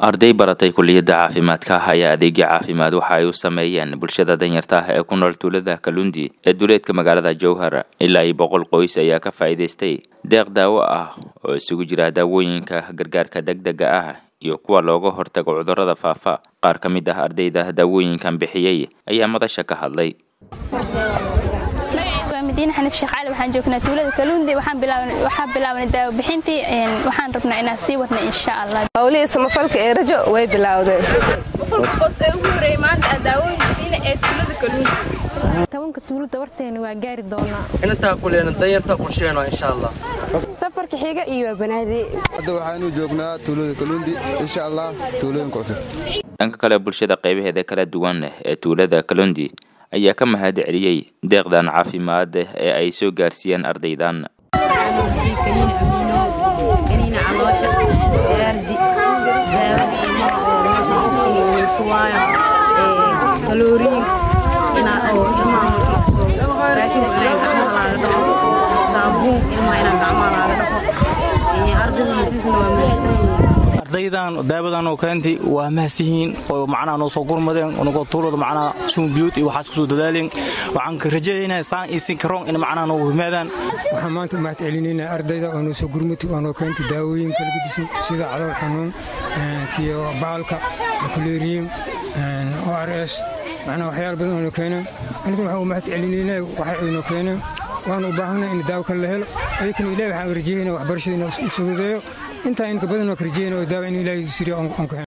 arday baratay kuliyadda caafimaadka ah ayaa adeegyo caafimaad waxa ay u sameeyeen bulshada danyarta ah ee ku nool tuulada kalundi ee duleedka magaalada jowhar ilaa iyo boqol qoys ayaa ka faa'iidaystay deeq daawo ah oo isugu jira daawooyinka gargaarka degdega ah iyo kuwa looga hortago cudurrada faafa qaar ka mid ah ardayda daawooyinkan bixiyey ayaa madasha ka hadlay madiine xaniif sheekh cali waxaan joognaa tuulada kaluundi waxaan bilaabanay daawo bixintii waxaan rabnaa inaan sii wadna insha allah howlihii samafalka ee rajo way bilaawdeen qofos ee ugu horeeyay maanta aa daawooyinka siina ee tuulada kaluundi tobanka tuulada warteena waa gaari doonaa intaa kuleena danyarta qorsheeno insha allah safarka xiga iyo waa banaadi hadda waxaanu joognaa tuulada kaluundi insha allah tuulooyinka cusub dhanka kale bulshada qaybaheeda kala duwan ee tuulada kalundi ayaa ka mahad celiyey deeqdan caafimaad ee ay soo gaarsiiyeen ardaydan ardaydan daawadan oo keentay waa mahadsihiin oo macnaha noo soo gurmadeen nagoo tuulada macnaha suunbiyuud iyo waxaas kusoo dadaaleen waxaan ka rajaynayaa saan iyo sin karoon in macnaha noogu yimaadaan waxaan maanta mahad celinaynaa ardayda oo noo soo gurmatay oo noo keentay daawooyin kala gedisan sida calool xanuun kiyo baalka kuleeriyin o r s macnaha waxyaala badan oo noo keeneen aniguna waxaan u mahad celinaynaa waxay ay noo keeneen waanu u baahanay in daawo kale la helo ayakana ilahi waxaan rajaynayaa waxbarashada inuu u fududeeyo intaa inka badan oo ka rajayna oo daawa in ilaahay siriya on ka